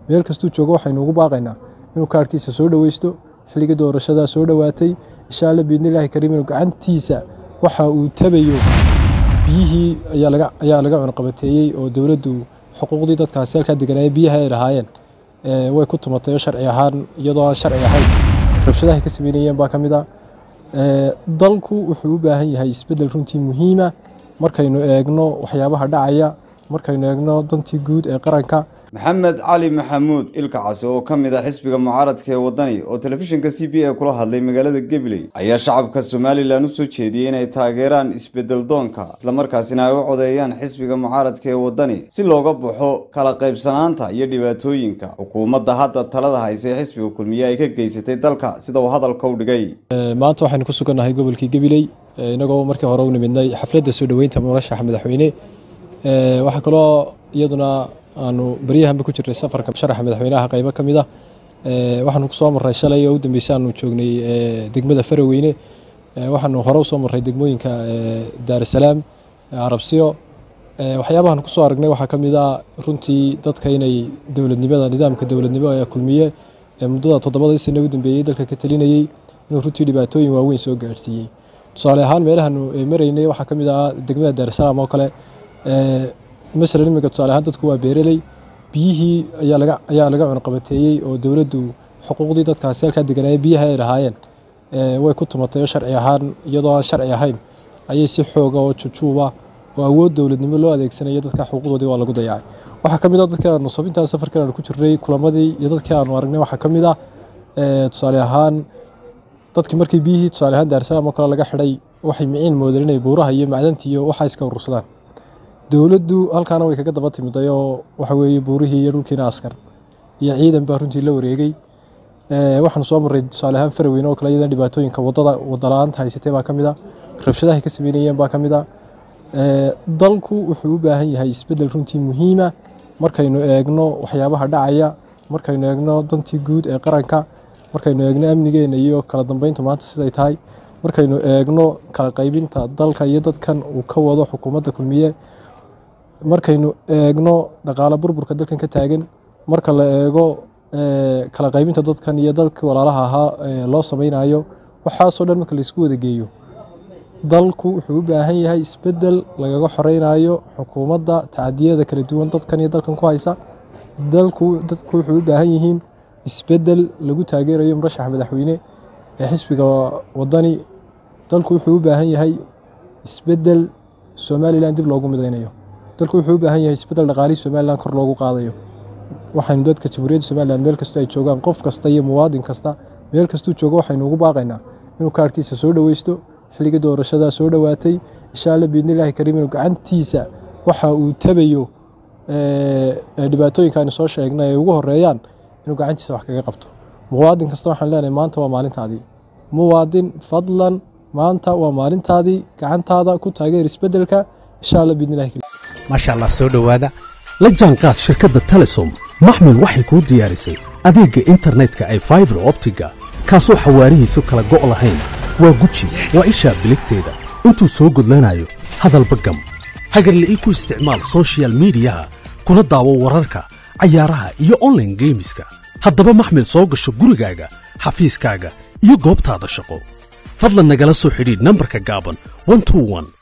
meel kastuu joogo waxaynu ugu baaqaynaa inuu kaarhkiisa soo dhoweysto xilligii doorashadaa soo dhowaatay insha alla biidnillaahi kariim inuu gacantiisa waxa uu tabayo biyihii ayaa laga cunqabateeyey oo dowladdu xuquuqdii dadkaasi halkaa deganaaye biyaha ay lahaayeen way ku tumatay oo sharci ahaan iyadoo aan sharci ahayn rabshadahay ka sameynayeen baa ka mid a dalku wuxuu u baahan yahay isbeddel runtii muhiima markaynu eegno waxyaabaha dhacaya markaynu eegno dantii guud ee qaranka maxamed cali maxamuud ilka case oo ka mid ah xisbiga mucaaradka ee waddani oo telefishinka c b a kula hadlay magaalada gabiley ayaa shacabka somalilan u soo jeediyey inay taageeraan isbeddel doonka islamarkaasina ay u codeeyaan xisbiga mucaaradka ee waddani si looga baxo kala qaybsanaanta iyo dhibaatooyinka xukuumadda hadda talada haysa ee xisbiga kulmiye ay ka geysatay dalka sida uu hadalka u dhigay maanta waxaynu ku sugannahay gobolkii gabiley inagoo markii hore u nimidnay xafladda soo dhoweynta murashaxa madaxweyne waxaa kaloo iyaduna aanu baryahanba ku jirnay safarka sharaxa madaxweynaha qaybo ka mid ah waxaanu kusoo marray shalay oo u dambeysay aanu joognay degmada faraweyne waxaanu hore usoo marray degmooyinka daarasalaam carabsiyo waxyaabahan kusoo aragnay waxaa ka mid ah runtii dadka inay dowladnimada nidaamka dowladnimo ee kulmiye ee muddada toddobadii sane u dambeeyey dalka ka talinayey inuu runtii dhibaatooyin waaweyn soo gaadhsiiyey tusaale ahaan meelahaanu maraynay waxaa ka mid ah degmada daarasalaam oo kale masalan iminka tusaale ahaan dadku waa beereley biyihii ayaa laga cunqabateeyey oo dowladdu xuquuqdii dadkaasi halkaa deganaaye biyaha ay lahaayeen way ku tumatay oo sharci ahaan iyadoo aan sharci ahayn ayay si xooga oo jujuuba oo awood dowladnimo loo adeegsanayo dadka xuquuqdoodii waa lagu dayacay waxaa ka mid ah dadkii aanu sabintaan safarkan aanu ku jirnay kulamadii iyo dadkii aanu aragnay waxaa ka mid ah tusaale ahaan dadkii markii biyihii tusaale ahaan daarsalaam oo kale laga xidhay waxay miciin moodeen inay buuraha iyo macdantii iyo waxaa iska urursadaan dowladdu halkaana way kaga daba timiday oo waxa weeye buurihii iyo dhulkiina askar iyo ciidan baa runtii la wareegay waxaanu soo marray tusaale ahaan faraweyne oo kale iyadan dhibaatooyinka wadada wadala-aanta haysatay baa ka mid a rabshadahay ka sameynayeen baa ka mid a dalku wuxuu u baahan yahay isbeddel runtii muhiima markaynu eegno waxyaabaha dhacaya markaynu eegno dantii guud ee qaranka markaynu eegno amnigeena iyo kala dambeynta maanta siday tahay markaynu eegno kala qaybinta dalka iyo dadkan uu ka wado xukuumadda kulmiye markaynu eegno dhaqaale burburka dalkan ka taagan marka la eego kala qaybinta dadkan iyo dalkii walaalaha ahaa loo sameynayo waxaasoo dhan marka laysku wada geeyo dalku wuxuu u baahan yahay isbeddel lagaga xoreynayo xukuumadda tacadiyada kala duwan dadkan iyo dalkan ku haysa dalku dadku wuxuu u baahan yihiin isbeddel lagu taageerayo murashaxa madaxweyne ee xisbiga waddani dalku wuxuu u baahan yahay isbeddel somalilan dib loogu midaynayo dalku wuxuu u baahan yahay isbeddel dhaqaalihii somalilan kor loogu qaadayo waxaynu dadka jamhuuriyadda somalilan meel kastoo ay joogaan qof kasta iyo muwaadin kasta meel kastuu joogo waxaynu ugu baaqaynaa inuu kaarhkiisa soo dhoweysto xilligii doorashadaa soo dhowaatay insha alla biidnillaahi kariim inuu gacantiisa waxa uu tabayo dhibaatooyinka aynu soo sheegnay ay ugu horeeyaan inuu gacantiisa wax kaga qabto muwaadin kasta waxaan leenahay maanta waa maalintaadii muwaadin fadlan maanta waa maalintaadii gacantaada ku taageer isbeddelka insha alla biidnillahi kariim maasha allah soo dhowaada la jaanqaad shirkadda telesom maxmil waxay kuu diyaarisay adeegga internetka ay faibar optiga kaasoo xawaarihiisu kala go' lahayn waa guji waa ishaa biligteeda intuu soo gudlanayo hadalba gam hagarle ii ku isticmaal sochial midiyaha kuna daawo wararka cayaaraha iyo onlaine geemiska haddaba maxmil soo gasho gurigaaga xafiiskaaga iyo goobtaada shaqo fadlan nagala soo xidhiidh nambarka gaaban